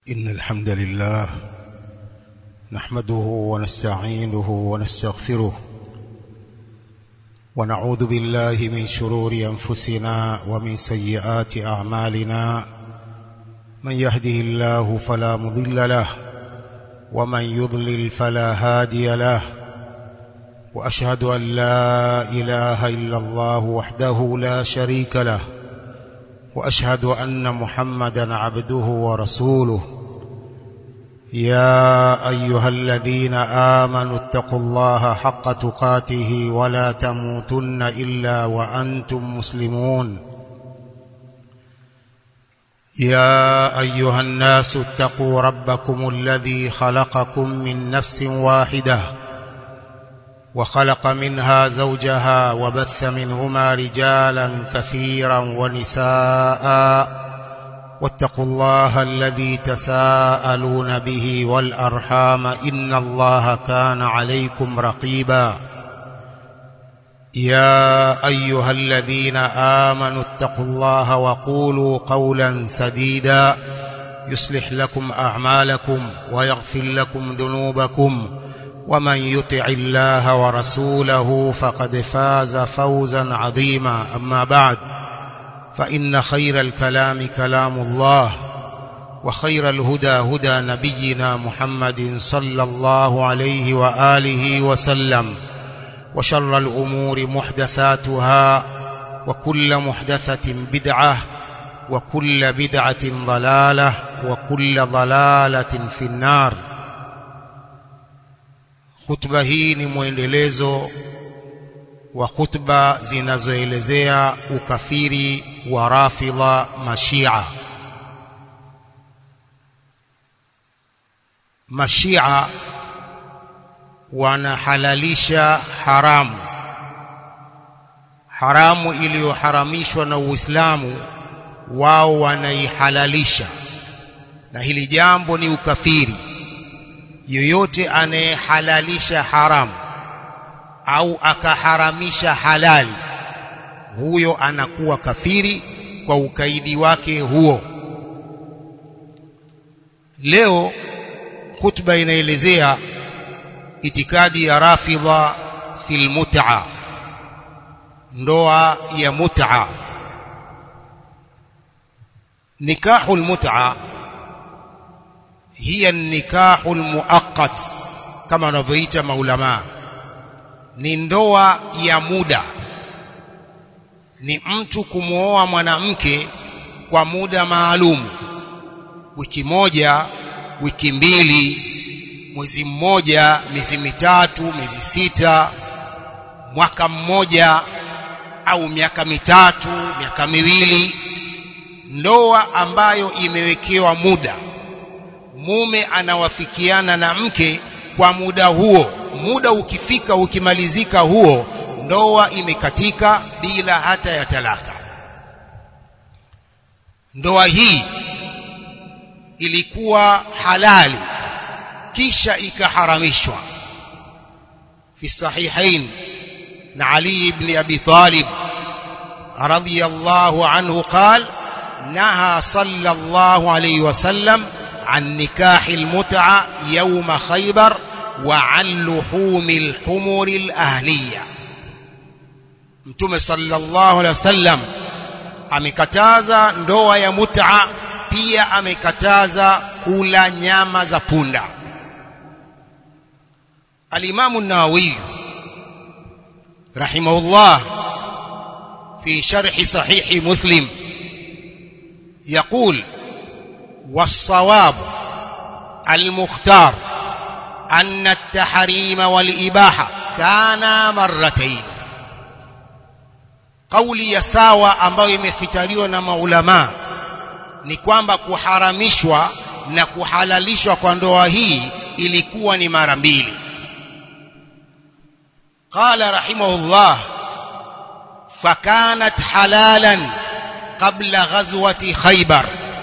إن الحمد لله نحمده ونستعينه ونستغفره ونعوذ بالله من شرور أنفسنا ومن سيئات أعمالنا من يهده الله فلا مضل له ومن يضلل فلا هادي له وأشهد أن لا إله إلا الله وحده لا شريك له وأشهد أن محمدا عبده ورسوله يا أيها الذين آمنوا اتقوا الله حق تقاته ولا تموتن إلا وأنتم مسلمون يا أيها الناس اتقوا ربكم الذي خلقكم من نفس واحدة وخلق منها زوجها وبث منهما رجالا كثيرا ونساء واتقوا الله الذي تساءلون به والأرحام إن الله كان عليكم رقيبا يا أيها الذين آمنوا اتقوا الله وقولوا قولا سديدا يصلح لكم أعمالكم ويغفر لكم ذنوبكم ومن يطع الله ورسوله فقد فاز فوزا عظيما أما بعد فإن خير الكلام كلام الله وخير الهدى هدى نبينا محمد صلى الله عليه وآله وسلم وشر الأمور محدثاتها وكل محدثة بدعة وكل بدعة ضلالة وكل ضلالة في النار Hutuba hii ni mwendelezo wa hutuba zinazoelezea ukafiri wa Rafidha Mashia. Mashia wanahalalisha haramu, haramu iliyoharamishwa na Uislamu, wao wanaihalalisha, na hili jambo ni ukafiri yoyote anayehalalisha haramu au akaharamisha halali huyo anakuwa kafiri kwa ukaidi wake huo leo khutba inaelezea itikadi ya rafidha fil mut'a ndoa ya mut'a nikahul mut'a hiya nikahu almuaqqat kama wanavyoita maulama ni ndoa ya muda ni mtu kumwoa mwanamke kwa muda maalum wiki moja wiki mbili mwezi mmoja miezi mitatu miezi sita mwaka mmoja au miaka mitatu miaka miwili ndoa ambayo imewekewa muda mume anawafikiana na mke kwa muda huo muda ukifika ukimalizika huo ndoa imekatika bila hata ya talaka ndoa hii ilikuwa halali kisha ikaharamishwa fi sahihain na Ali ibn Abi Talib radiyallahu anhu قال نهى صلى الله عليه وسلم عن نكاح المتعة يوم خيبر وعن لحوم الحمر الأهلية Mtume sallallahu alaihi wasallam amekataza ndoa ya mut'a pia amekataza kula nyama za punda Al-Imam an-Nawawi rahimahullah fi sharh sahih Muslim يقول والصواب المختار أن التحريم والإباحة كانا مرتين قولي ya sawa ambayo imefikiriwa na maulama ni kwamba kuharamishwa na kuhalalishwa kwa ndoa hii ilikuwa ni mara mbili قال رحمه الله فكانت حلالا قبل غزوة خيبر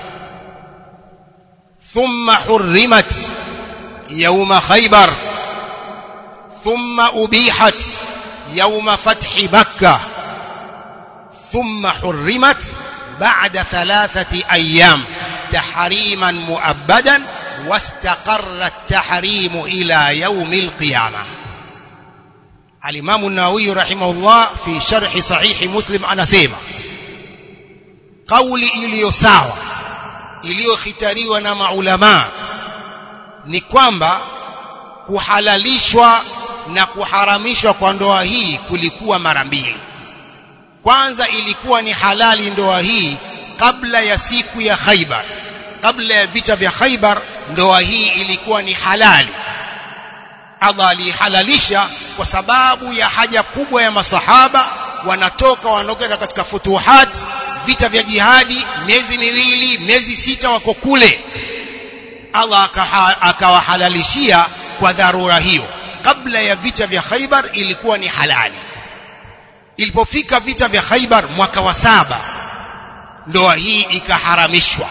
ثم حرمت يوم خيبر ثم أبيحت يوم فتح مكة ثم حرمت بعد ثلاثة أيام تحريما مؤبدا واستقر التحريم إلى يوم القيامة الإمام النووي رحمه الله في شرح صحيح مسلم أنا سيما قولي iliyo sawa iliyokhitariwa na maulama ni kwamba kuhalalishwa na kuharamishwa kwa ndoa hii kulikuwa mara mbili kwanza ilikuwa ni halali ndoa hii kabla ya siku ya Khaibar kabla ya vita vya Khaibar ndoa hii ilikuwa ni halali Allah alihalalisha kwa sababu ya haja kubwa ya masahaba wanatoka wanakwenda katika futuhat vita vya jihadi miezi miwili miezi sita wako kule Allah akawahalalishia kwa dharura hiyo kabla ya vita vya Khaibar ilikuwa ni halali ilipofika vita vya Khaibar mwaka wa saba ndoa hii ikaharamishwa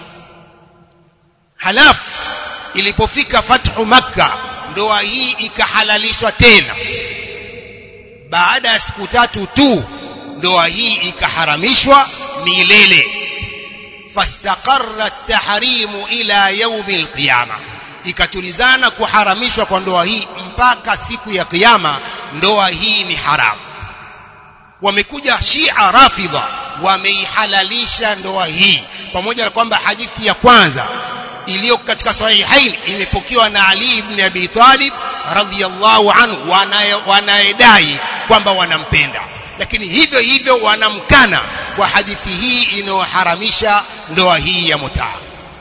halafu ilipofika fathu makka ndoa hii ikahalalishwa tena baada ya siku tatu tu ndoa hii ikaharamishwa milele fastaqarra at-tahrimu ila yaumi al-qiyama ikatulizana kuharamishwa kwa ndoa hii mpaka siku ya kiyama ndoa hii ni haramu wamekuja Shia Rafidha wameihalalisha ndoa hii pamoja na kwamba hadithi ya kwanza iliyo katika sahihain imepokewa na Ali ibn Abi Talib radhiyallahu anhu wanayedai kwamba wanampenda lakini hivyo hivyo wanamkana kwa hadithi hii inayoharamisha ndoa hii ya mutaa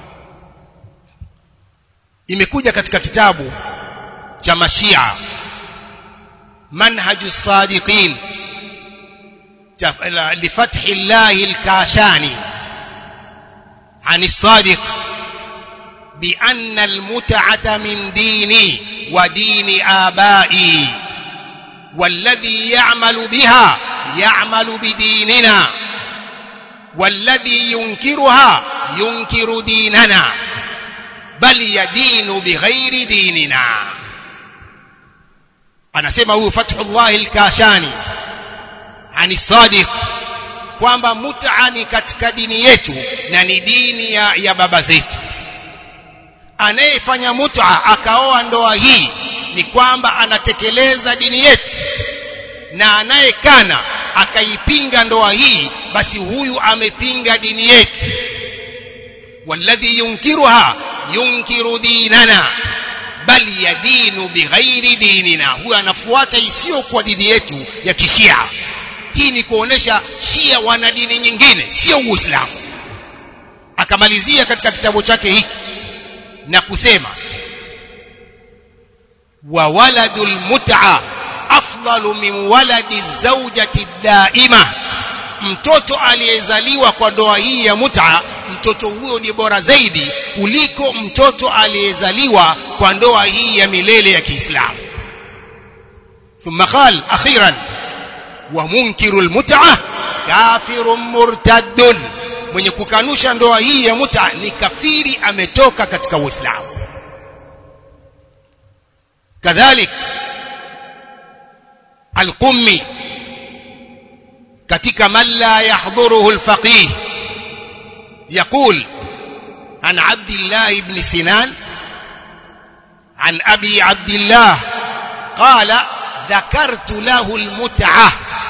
imekuja katika kitabu cha mashia manhaju sadiqin لفتح الله الكاشاني عن الصادق بأن المتعة من ديني ودين آبائي والذي يعمل بها يعمل بديننا والذي ينكرها ينكر ديننا بل يدين بغير ديننا أنا سمعه فتح الله الكاشاني ani sadiq kwamba mut'a ni katika dini yetu na ni dini ya, ya baba zetu anayefanya mut'a akaoa ndoa hii ni kwamba anatekeleza dini yetu na anayekana akaipinga ndoa hii basi huyu amepinga dini yetu walladhi yunkiruha yunkiru dinana bal yadinu bighairi dinina huyu anafuata isiyokuwa dini yetu ya kishia hii ni kuonesha shia wana dini nyingine sio uislamu akamalizia katika kitabu chake hiki na kusema wa waladul mut'a afdalu min waladi zawjati daima mtoto aliyezaliwa kwa ndoa hii ya mut'a mtoto huyo ni bora zaidi kuliko mtoto aliyezaliwa kwa ndoa hii ya milele ya Kiislamu thumma qal akhiran wa munkiru almut'a kafirun murtaddun mwenye kukanusha ndoa hii ya mut'a ni kafiri ametoka katika Uislamu kadhalik alqummi katika man la yahdhuruhu alfaqih يقول عن عبد الله بن سنان عن أبي عبد الله قال ذكرت له المتعة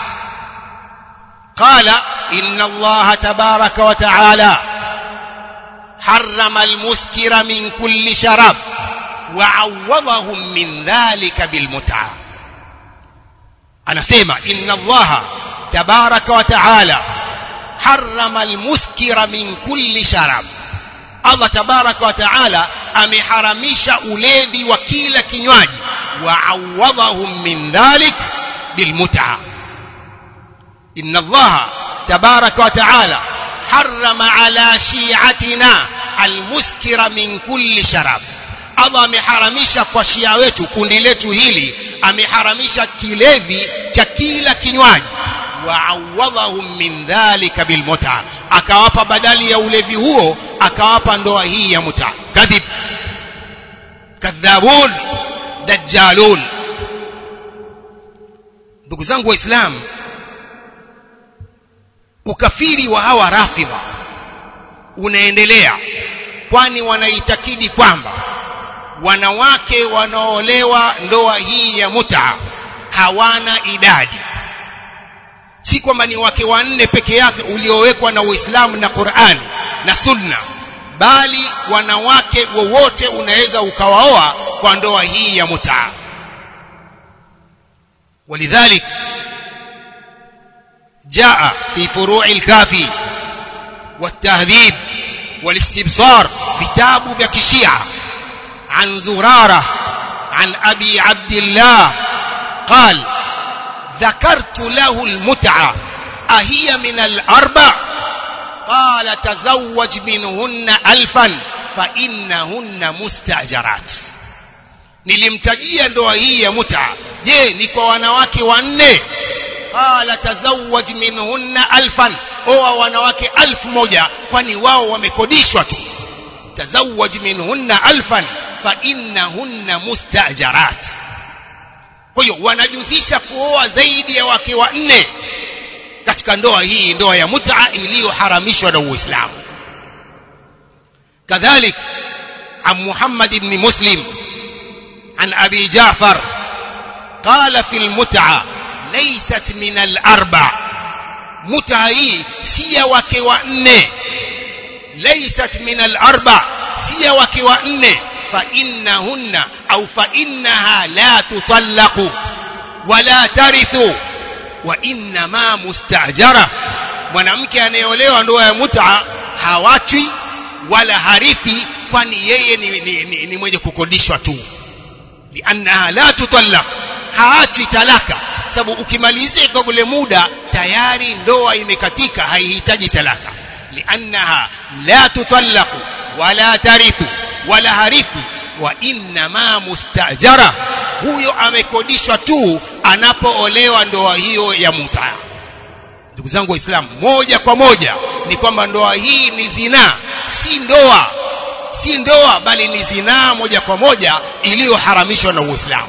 قال إن الله تبارك وتعالى حرم المسكر من كل شراب وعوضهم من ذلك بالمتعة أنا سيما إن الله تبارك وتعالى حرم المسكر من كل شراب Allah tabaraka wa taala ameharamisha ulevi wa kila kinywaji wa awadhahum min dhalik bilmut'a inna Allah tabaraka wa taala harrama ala shi'atina almuskira min kulli sharab Allah ameharamisha kwa shia wetu kundi letu hili ameharamisha kilevi cha kila kinywaji waawadhahum min dhalika bilmut'a akawapa badali ya ulevi huo akawapa ndoa hii ya muta kadhib kadhabun dajjalun ndugu zangu waislamu ukafiri wa hawa rafidha unaendelea kwani wanaitakidi kwamba wanawake wanaolewa ndoa hii ya muta hawana idadi si kwamba ni wake wanne peke yake uliowekwa na Uislamu na Qur'an na Sunna bali wanawake wowote unaweza ukawaoa kwa ndoa hii ya muta ولذلك جاء في فروع الكافي والتهذيب والاستبصار كتاب vya kishia عن زرارة عن أبي عبد الله قال ذكرت له المتعة أهي من الأربع قال تزوج منهن ألفا فإنهن مستأجرات nilimtajia ndoa hii ya muta je ni kwa wanawake wanne qala tazawwaj minhunna alfan oa wanawake alfu moja kwani wao wamekodishwa tu tazawwaj minhunna alfan fa innahunna mustajarat kwa hiyo wanajuzisha kuoa zaidi ya wake wanne katika ndoa hii ndoa ya mut'a iliyoharamishwa na Uislamu kadhalik عن محمد بن مسلم عن أبي جعفر قال في المتعة ليست من الأربع متعة سي وكوأن ليست من الأربع سي وكوأن فإنهن أو فإنها لا تطلق ولا ترث وإنما مستأجرة mwanamke anayeolewa ndoa ya mut'a hawachwi wala harithi kwani yeye ni, ni, ni, ni mwenye kukodishwa tu liannaha la tutallaq haachwi talaka sababu ukimalizika ule muda tayari ndoa imekatika haihitaji talaka liannaha la tutallaq wala tarithu wala harithi wa inma mustajara huyo amekodishwa tu anapoolewa ndoa hiyo ya muta ndugu zangu waislamu moja kwa moja ni kwamba ndoa hii ni zinaa si ndoa si ndoa bali ni zinaa moja kwa moja iliyoharamishwa na Uislamu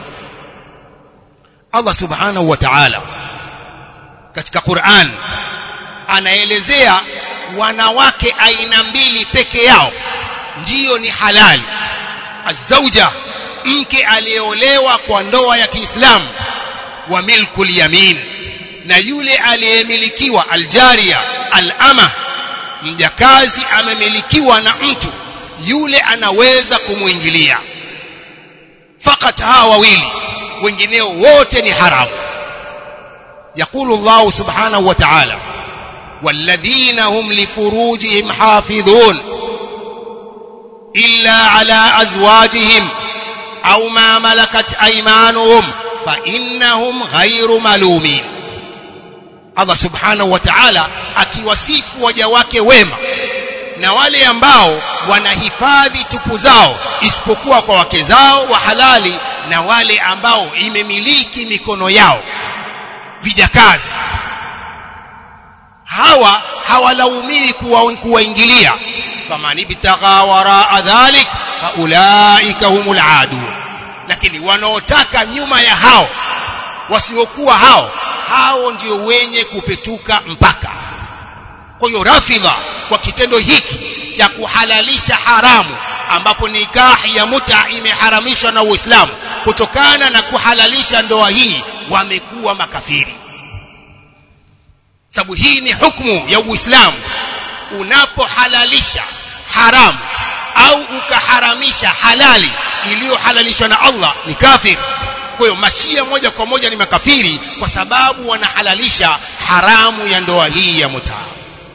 Allah subhanahu wa ta'ala katika Qur'an anaelezea wanawake aina mbili peke yao ndiyo ni halali azauja mke aliyeolewa kwa ndoa ya Kiislamu wa milkul yamin na yule aliyemilikiwa aljaria alama mjakazi amemilikiwa na mtu yule anaweza kumuingilia fakat hawa wawili wengineo wote ni haramu يقول الله سبحانه وتعالى والذين هم لفروجهم حافظون إلا على أزواجهم أو ما ملكت أيمانهم فإنهم غير ملومين Allah subhanahu wa ta'ala akiwasifu waja wake wema na wale ambao wanahifadhi tupu zao isipokuwa kwa wake zao wa halali na wale ambao imemiliki mikono yao vijakazi hawa hawalaumiwi kuwaingilia faman ibtagha waraa dhalik faulaika humul adun lakini wanaotaka nyuma ya hao wasiokuwa hao hao ndio wenye kupetuka mpaka kwa hiyo rafidha kwa kitendo hiki cha kuhalalisha haramu ambapo nikahi ya muta imeharamishwa na Uislamu kutokana na kuhalalisha ndoa hii wamekuwa makafiri sababu hii ni hukumu ya Uislamu unapohalalisha haramu au ukaharamisha halali iliyohalalishwa na Allah ni kafiri kwa hiyo mashia moja kwa moja ni makafiri kwa sababu wanahalalisha haramu ya ndoa hii ya mutaa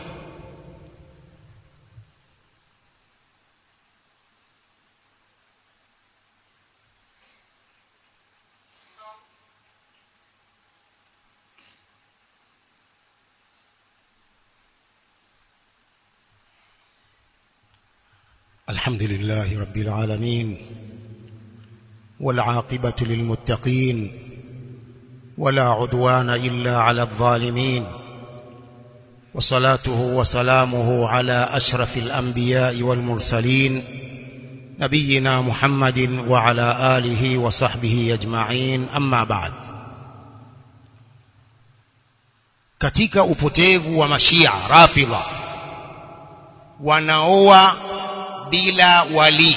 الحمد لله رب العالمين والعاقبة للمتقين ولا عدوان إلا على الظالمين وصلاته وسلامه على أشرف الأنبياء والمرسلين نبينا محمد وعلى آله وصحبه أجمعين أما بعد katika upotevu wa mashia rafidha wanaoa bila wali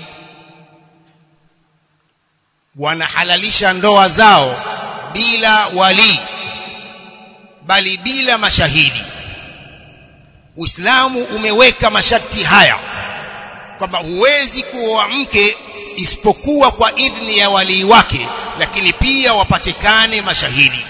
wanahalalisha ndoa zao bila wali bali bila mashahidi Uislamu umeweka masharti haya kwamba huwezi kuoa mke isipokuwa kwa idhni ya walii wake lakini pia wapatikane mashahidi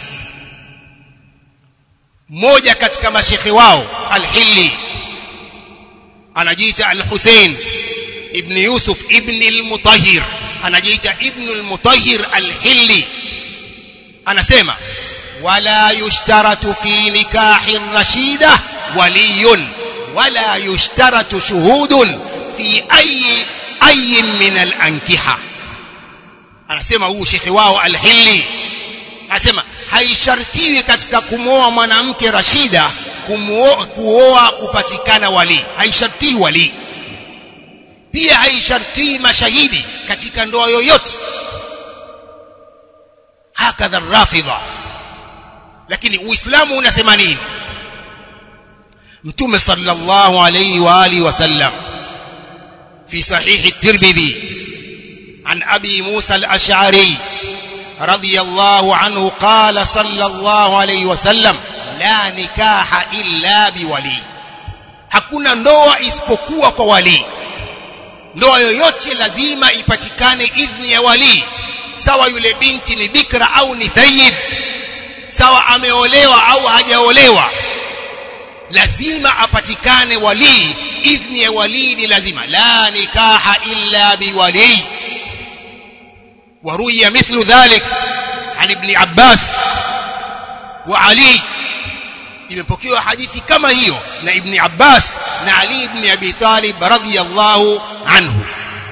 mmoja katika mashekhe wao al-Hilli anajiita al-Hussein ibn Yusuf ibn al-Mutahhir anajiita ibn al-Mutahhir al-Hilli anasema wala yushtaratu fi nikahi rashida waliyun wala yushtaratu shuhudun fi ayi ayi min al-ankiha anasema huu shekhe wao al-Hilli anasema haishartiwi katika kumwoa mwanamke rashida kuoa kupatikana wali haishartii wali pia haishartii mashahidi katika ndoa yoyote hakadha rafidha lakini uislamu unasema nini mtume sallallahu alayhi wa alihi wasallam fi sahih at-tirmidhi an abi musa al-ash'ari رضي الله عنه قال صلى الله عليه وسلم لا نكاح إلا بولي hakuna ndoa isipokuwa kwa wali ndoa yoyote lazima ipatikane idhni ya wali sawa yule binti ni bikra au ni thayyib sawa ameolewa au hajaolewa lazima apatikane wali idhni ya wali ni lazima la nikaha illa biwali وروي مثل ذلك عن ابن عباس وعلي imepokewa hadithi kama hiyo na ibn Abbas na Ali ibn Abi Talib radhiyallahu anhu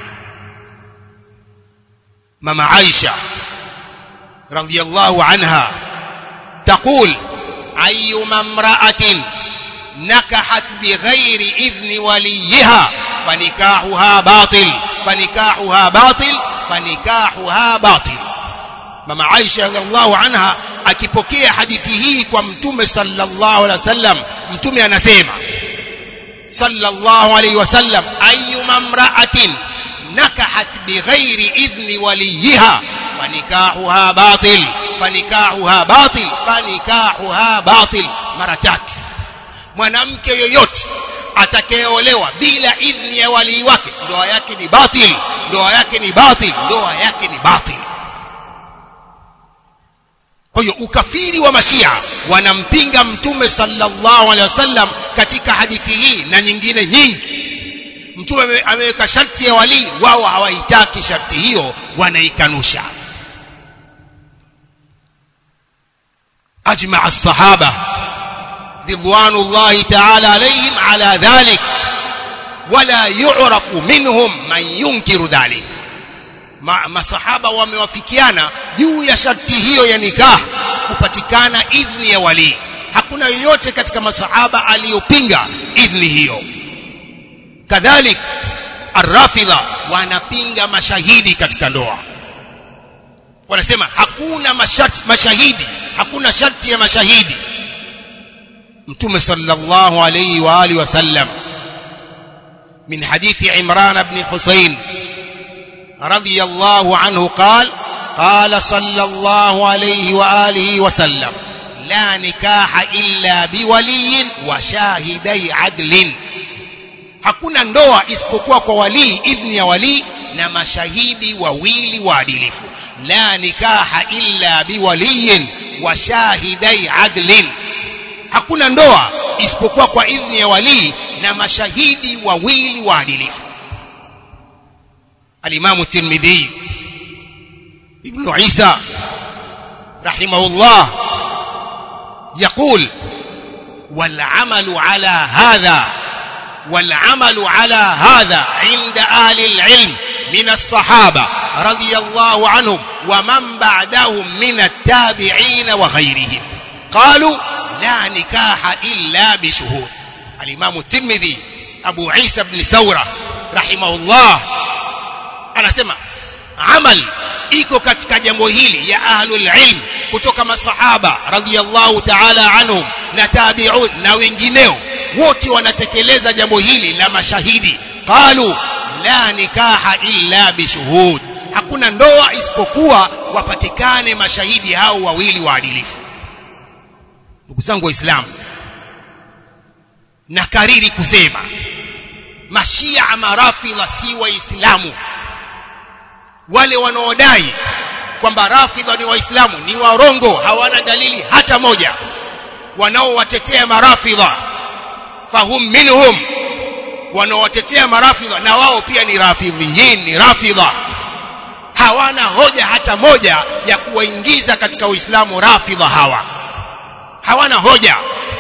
mama Aisha radhiyallahu anha تقول أيما امرأة نكحت بغير إذن وليها فنكاحها باطل فنكاحها باطل fanikahuha batil mama Aisha radhiallahu anha akipokea hadithi hii kwa mtume sallallahu alaihi wasallam mtume anasema sallallahu alaihi wasallam ayyuma imra'atin nakahat bighairi idhni waliha fanikahuha batil fanikahuha batil fanikahuha batil mara tatu mwanamke yoyote atakayeolewa bila idhni ya walii wake ndoa yake ni batil ndoa yake ni batil ndoa yake ni batil kwa hiyo ukafiri wa mashia wanampinga mtume sallallahu alaihi wasallam katika hadithi hii na nyingine nyingi mtume ameweka sharti ya walii wao hawaitaki sharti hiyo wanaikanusha ajma as-sahaba رضوان الله تعالى عليهم على ذلك ولا يعرف منهم من ينكر ذلك masahaba wamewafikiana juu ya sharti hiyo ya nikah kupatikana idhni ya wali hakuna yoyote katika masahaba aliyopinga idhni hiyo kadhalik arrafidha wanapinga mashahidi katika ndoa wanasema hakuna masharti mashahidi hakuna sharti ya mashahidi mtume sallallahu alayhi wa alihi wasallam min hadithi Imran ibn Husayn radiyallahu anhu قال قال صلى الله عليه واله وسلم لا نكاح الا بولي وشاهدي عدل hakuna ndoa isipokuwa kwa walii idhni ya walii na mashahidi wawili waadilifu la nikaha illa biwaliyin wa shahidai adlin hakuna ndoa isipokuwa kwa idhni ya walii na mashahidi wawili waadilifu alimamu tirmidhi ibn isa rahimahullah يقول والعمل على هذا والعمل على هذا عند أهل العلم من الصحابة رضي الله عنهم ومن بعدهم من التابعين وغيرهم قالوا لا نكاح إلا بشهود الإمام الترمذي أبو عيسى بن ثورة رحمه الله أنا سمع عمل iko katika jambo hili ya ahlul ilm kutoka masahaba radhiyallahu ta'ala anhum na tabi'un na wengineo wote wanatekeleza jambo hili la mashahidi qalu la nikaha illa bishuhud hakuna ndoa isipokuwa wapatikane mashahidi hao wawili waadilifu ndugu zangu waislamu na kariri kusema mashia marafidha si waislamu wale wanaodai kwamba rafidha ni waislamu ni warongo hawana dalili hata moja wanaowatetea marafidha fahum minhum wanaowatetea marafidha na wao pia ni rafidhiyin ni rafidha hawana hoja hata moja ya kuwaingiza katika uislamu rafidha hawa hawana hoja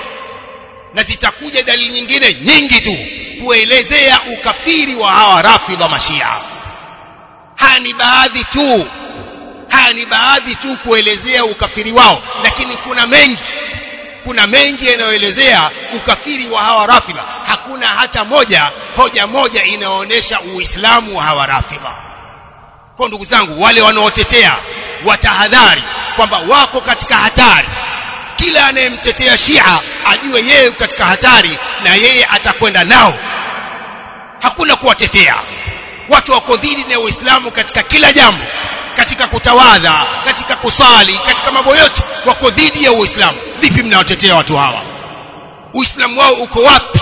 na zitakuja dalili nyingine nyingi tu kuelezea ukafiri wa hawa rafidha mashia haya ni baadhi tu haya ni baadhi tu kuelezea ukafiri wao lakini kuna mengi kuna mengi yanayoelezea ukafiri wa hawa rafidha hakuna hata moja hoja moja inaonyesha uislamu wa hawa rafidha kwa ndugu zangu wale wanaotetea watahadhari kwamba wako katika hatari kila anayemtetea Shia ajue yeye katika hatari na yeye atakwenda nao hakuna kuwatetea watu wako dhidi na Uislamu katika kila jambo katika kutawadha katika kusali katika mambo yote wako dhidi ya Uislamu vipi mnawatetea watu hawa Uislamu wao uko wapi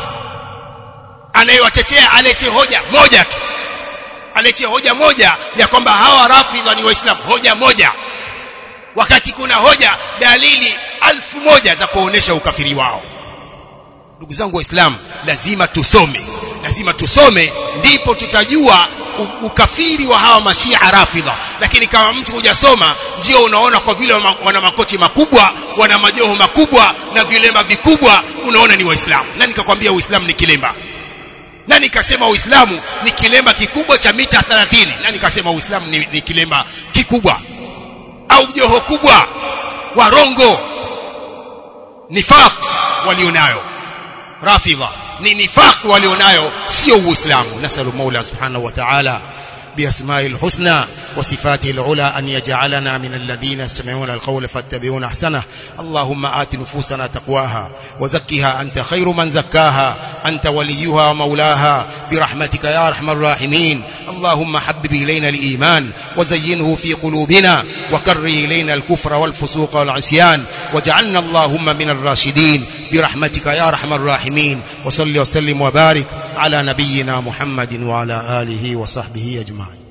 anayewatetea alete hoja moja tu alete hoja moja ya kwamba hawa rafidha ni waislamu hoja moja wakati kuna hoja dalili alfu moja za kuonesha ukafiri wao ndugu zangu waislamu lazima tusome lazima tusome ndipo tutajua ukafiri wa hawa mashia rafidha lakini kama mtu hujasoma ndio unaona kwa vile wana makoti makubwa wana majoho makubwa na vilemba vikubwa unaona ni waislamu nani kakwambia uislamu ni kilemba nani kasema uislamu ni kilemba kikubwa cha mita 30 nani kasema uislamu ni, ni kilemba kikubwa au joho kubwa warongo nifaq walionayo rafidha ni nifaq walionayo sio uislamu nasalu maula subhanahu wa ta'ala بأسماء الحسنى وصفاته العلى أن يجعلنا من الذين يستمعون القول فاتبعون أحسنه اللهم آت نفوسنا تقواها وزكها أنت خير من زكاها أنت وليها ومولاها برحمتك يا أرحم الراحمين اللهم حبب إلينا الإيمان وزينه في قلوبنا وكره إلينا الكفر والفسوق والعصيان واجعلنا اللهم من الراشدين برحمتك يا أرحم الراحمين وصل وسلم وبارك على نبينا محمد وعلى آله وصحبه أجمعين